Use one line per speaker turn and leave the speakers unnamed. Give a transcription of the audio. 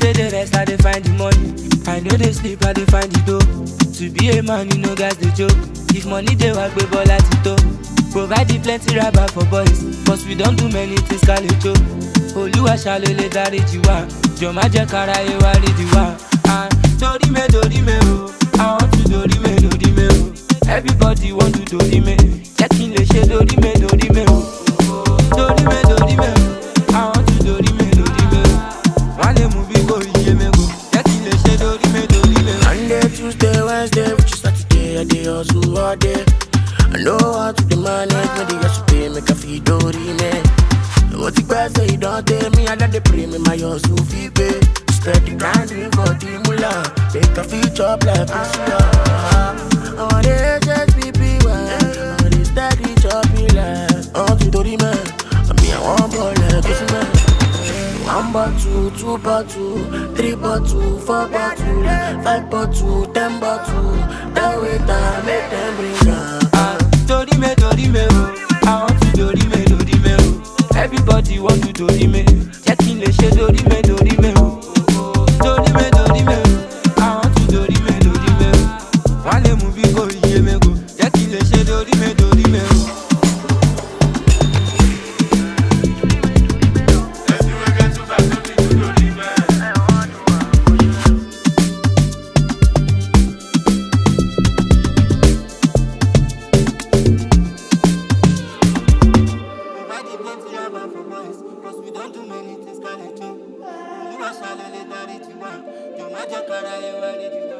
dey dey rest, I dey find the money. I know dey sleep, I dey find the dough. To be a man, you know guys dey joke. If money dey work, gbé bọ́lá ti tó. Provide the plenty rubber for boys, cause we don do many things ká lè jó. Olúwa ṣá ló lè dáríjì wá, jọ má jẹ́ káráyé wá rídìí wá. Ah, Torí me, torí me o, I want to torí me, torí me o. Everybody want to torí me, jẹ́ kí n lè ṣe torí me, torí me o. Torí me, torí me o, I want to torí me, torí me o. Wọ́n lè mú bí kò yé mi kò, jẹ́ kí n lè ṣe torí me, torí me o.
Monday, Tuesday, Wednesday, which is Saturday, I dey hustle all day. I know how to dey manage, when they just pay, make a fee dori me. What the best say, don't tell me, I dey pray me, my hustle fee pay. Steady grinding for the mullah, make a fee chop like a I want the HSBB, I want the steady chopping like. I want to dori me, I mean I want ball like this man. One bottle, two bottle, three bottle, four bottle, five bottle, ten bottle. That way time make them bring am.
Ah, torí me, torí me o, I want to torí me, torí me o. Everybody want to torí me, jẹ́ kí n lè ṣe torí me, torí me o. Torí me, torí me o, I want to torí me, torí me o. Wọ́n lè mú bí kò yé mi kò, jẹ́ kí n lè ṣe torí me, torí me o. Provide the plenty rubber for boys, cause we don't do many things, can I do? Olúwa ṣá ló lè dáríjì wá, jọ má jẹ́ káráyé wá rídìí wá.